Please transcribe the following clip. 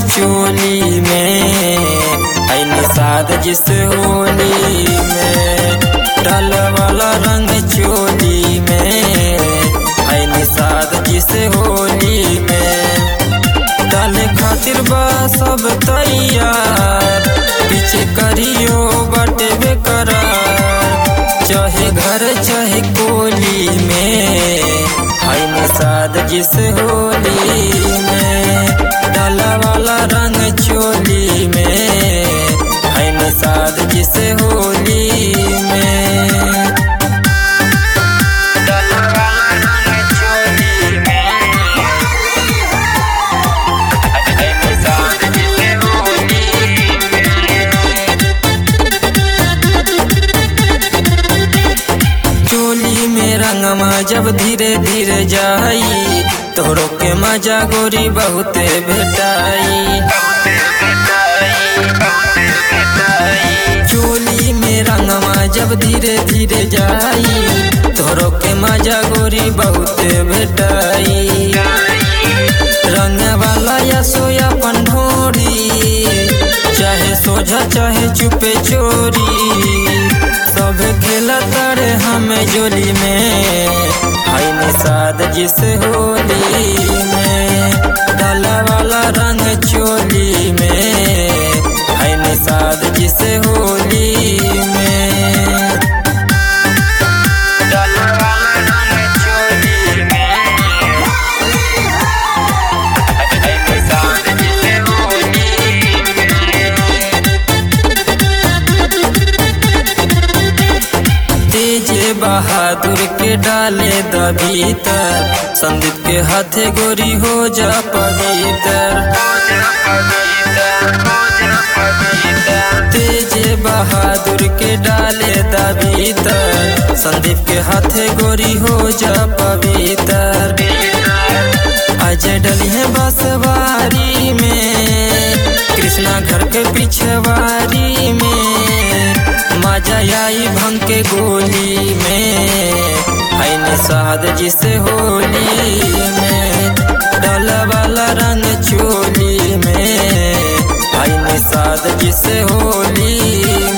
चोली में है निषाद जिस होली में डल वाला रंग चोली में है निषाद जिस होली में डाले खातिर बा सब तैयार पीछे करियो बटे बेकरार चाहे घर चाहे कोली में है निषाद जिस होली में डाला वाला रंग चोली में है निषाद जिस होली में डाला वाला रंग चोली में है निषाद जिस होली चोली में रंगमा जब धीरे धीरे जाई तोरो के मजा गोरी बहुते भेटाई चोली में रंगमा जब धीरे धीरे जाई तोरो के मजा गोरी बहुते भेटाई रंग वाला या सोया पंढोरी चाहे सोझा चाहे चुपे चोरी सब खेला तारे हमें जोली में है निषाद जिस होली में डाला वाला रंग चोली में है निषाद जिस होली में डाला वाला रंग चोली में है निषाद जिस होली तेज बहादुर के डाले द भीतर संदीप के हाथे गोरी हो जा पवित्र तेज बहादुर के डाले द भीतर संदीप के हाथे गोरी हो जा पवित्र अजय डली है बसवारी में कृष्णा घर के पिछवारी में मजा आई भंग के गोली में है निषाद जिस होली में डल वाला रंग चोली में है निषाद जिस होली